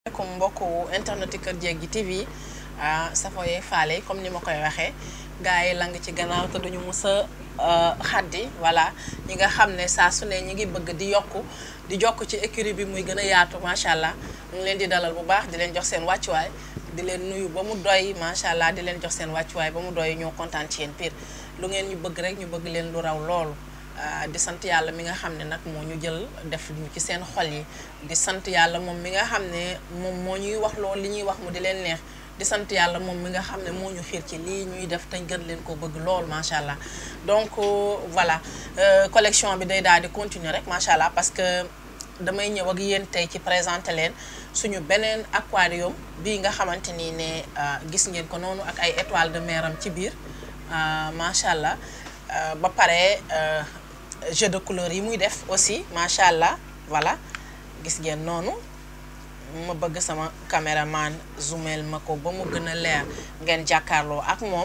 asalaamaaleykum mbokku internet Kër Jéggi TV safoye faale comme ni ma koy waxee gars yi lang ci gannaaw te duñu mus a xaddi voilà ñi nga xam ne saa su ne ñi ngi bëgg di yokku di jokk ci écurie bi muy gën a yaatu macha allah ñu ngi leen di dalal bu baax di leen jox seen wàccuwaay di leen nuyu ba mu doy macha allah di leen jox seen wàccuwaay ba mu doy ñoo kontaan ci yéen pire lu ngeen ñu bëgg rek ñu bëgg leen lu raw loolu. di sant yàlla mi nga xam ne nag moo ñu jël def ñu ci seen xol yi di sant yàlla moom mi nga xam ne moom moo ñuy wax loolu li ñuy wax mu di leen neex di sant yàlla moom mi nga xam ne moo ñu xiir ci lii ñuy def te gën leen ko bëgg lool macha allah donc voilà collection bi day daal di continuer rek macha allah parce que damay ñëw ak yéen tey ci présenter leen suñu beneen aquarium bii nga xamante ni ne gis ngeen ko noonu ak ay étoiles de mer am ci biir macha allah ba pare. jeu de couleur yi muy def aussi macha allah voilà gis ngeen noonu ma bëgg sama caméraman zoomel ma ko ba mu gën a leer ngeen jàkkaarloo ak moom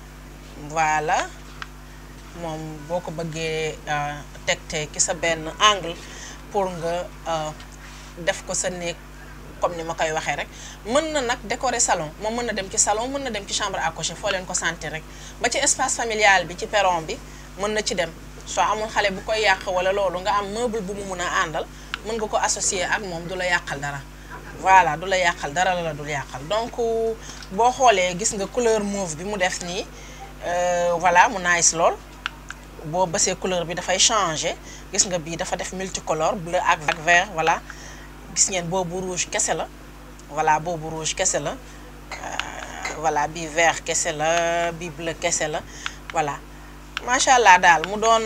voilà moom boo ko bëggee tegte ki sa benn angle pour nga def ko sa néeg comme ni ma koy waxee rek mën na nag décorer salon moom mën na dem ci salon mën na dem ci chambre à coucher foo leen ko sentir rek ba ci espace familial bi ci perron bi mën na ci dem soo amul xale bu koy yàq wala loolu nga am meuble bu mu mun a àndal mën nga ko associer ak moom du la yàqal dara voilà du la yàqal dara la la dul yàqal donc boo xoolee gis nga couleur mauve bi mu def nii voilà mu nice lool boo bësee couleur bi dafay changer gis nga bii dafa def multicolore bleu ak ak vert voilà gis ngeen boobu rouge kese la voilà boobu rouge kese la voilà bii vert kese la bii bleu kese la voilà macha allah daal mu doon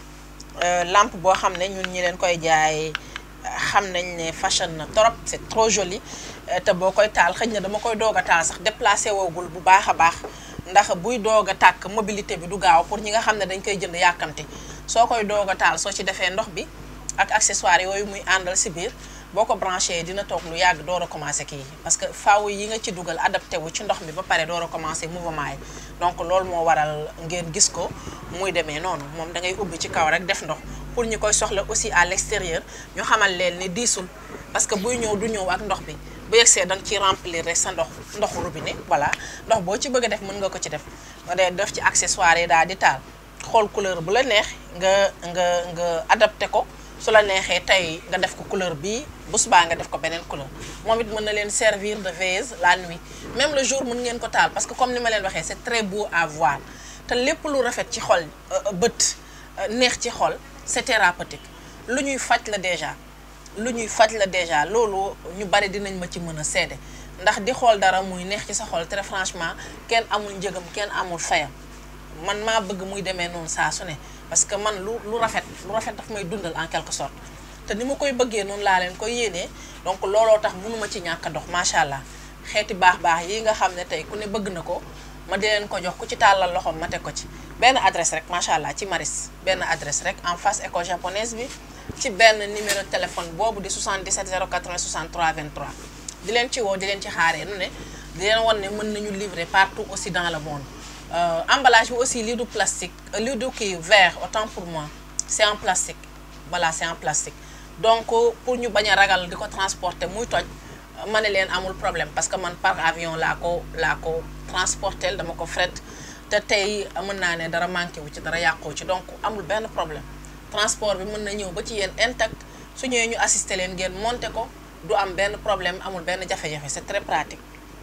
lampe boo xam ne ñun ñi leen koy jaay xam nañ ne fashion na trop c'est trop joli te boo koy taal xëy na dama koy doog a taal sax déplacé woogul bu baax a baax ndax buy doog a tàkk mobilité bi du gaaw pour ñi nga xam ne dañ koy jënd yàkkamti soo koy doog a taal soo ci defee ndox bi ak accessoire yooyu muy àndal si biir boo ko branché dina toog lu yàgg door a commencé kii parce que faaw yi nga ci dugal adapté wu ci ndox mi ba pare door a commencé mouvement yi donc loolu moo waral ngeen gis ko muy demee noonu moom da ngay ubbi ci kaw rek def ndox pour ñu koy soxla aussi à l'extérieur ñu xamal leen ni diisul parce que buy ñëw du ñëw ak ndox bi bu yegsee da nga ciy remplir rek sa ndox ndoxu robinet voilà ndox boo ci bëgg a def mën nga ko ci def nga dee def ci accessoire yi daal di taal xool couleur bu la neex nga nga nga adapté ko su la neexee tey nga def ko couleur bii bu subaa nga def ko beneen couleur moom it mën na leen servir de veilleuse la nuit même le jour mën ngeen ko taal parce que comme ni ma leen waxee c'est très beau à voir te lépp lu rafet ci xol bët neex ci xol c'est thérapeutique lu ñuy faj la déjà lu ñuy faj la déjà loolu ñu bari dinañ ma ci mën a seede ndax di xool dara muy neex ci sa xol très franchement kenn amul njëgam kenn amul fayam man maa bëgg muy demee noonu saa su ne parce que man lu lu rafet lu rafet daf may dundal en quelque sorte te ni ma koy bëggee noonu laa leen koy yéenee donc looloo tax mënuma ci ñàkk a dox macha allah xeeti baax baax yi nga xam ne tey ku ne bëgg na ko ma di leen ko jox ku ci tàllal loxoom ma teg ko ci benn adresse rek macha allah ci Maris benn adresse rek en face école japonaise bi ci benn numéro téléphone boobu di 77 080 63 23 di leen ci woo di leen ci xaaree nu ne di leen wan ne mën nañu livrer partout aussi dans le monde emballage bi aussi lii du plastique lii du kii verre autant pour moi c'est en plastique voilà c'est en plastique donc pour ñu bañ a ragal di ko transporter muy toj ma ne leen amul problème parce que man par avion laa ko laa ko transporter dama ko fret te tey mën naa ne dara manqué wu ci dara yàqoo ci donc amul benn problème transport bi mën na ñëw ba ci yéen intact su ñëwee ñu assister leen ngeen monter ko du am benn problème amul benn jafe-jafe c'est très pratique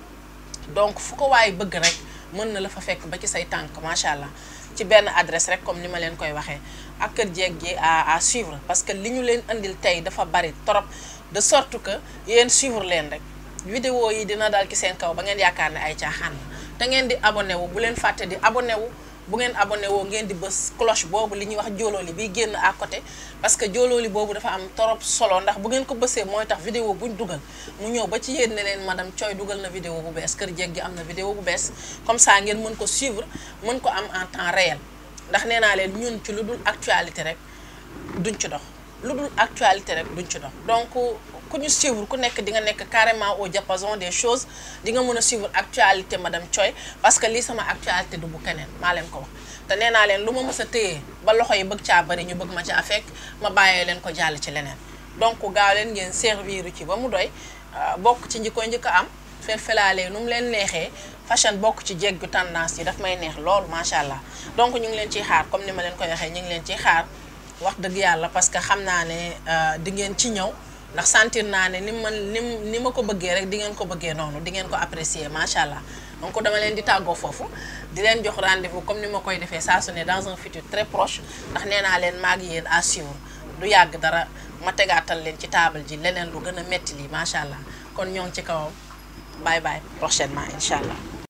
donc fu ko waaye bëgg rek mën na la fa fekk ba ci say tànk macha allah ci benn adresse rek comme ni ma leen koy waxee ak Kër Jéggi à à suivre parce que li ñu leen andil tey dafa bari trop de sorte que yéen suivre leen rek vidéo yi dina dal ci seen kaw ba ngeen yaakaar ne ay caaxaan la te ngeen di abonné wu bu leen fàtte di abonné wu bu ngeen abonné woo ngeen di bës cloche boobu li ñuy wax joolooli biy génn à côté parce que joolooli boobu dafa am trop solo ndax bu ngeen ko bësee mooy tax vidéo buñ dugal mu ñëw ba ci yéen ne leen madame Thioye dugal na vidéo bu bees Kër Jéggi am na vidéo bu bees comme ça ngeen mën ko suivre mën ko am en temps réel ndax nee naa leen ñun ci lu dul actualité rek duñ ci dox lu dul actualité rek duñ ci dox donc ku ñu suivre ku nekk di nga nekk carrément au diapason des choses di nga mën a suivre actualité madame Thioye parce que lii sama actualité du bu keneen maa leen ko wax te nee naa leen lu ma mës a téye ba loxo yi bëgg caa bari ñu bëgg ma caa fekk ma bàyyee leen ko jàll ci leneen donc gaaw leen ngeen servir ci ba mu doy bokk ci njikko njëkk am felfelaale nu mu leen neexee fashion bokk ci jéggu tendance yi daf may neex lool macha allah donc ñu ngi leen ciy xaar comme ni ma leen koy waxee ñu ngi leen ciy xaar wax dëgg yàlla parce que xam naa ne di ngeen ci ñëw ndax sentir naa ne ni ma ni ni ma ko bëggee rek di ngeen ko bëggee noonu di ngeen ko apprécier macha allah donc dama leen di tàggoo foofu di leen jox rendez-vous comme ni ma koy defee saa su ne dans un futur très proche ndax nee naa leen maag yéen à suivre du yàgg dara ma tegaatal leen ci table ji leneen lu gën a metti lii macha allah kon ñoo ngi ci kawam bye bye prochainement incha allah.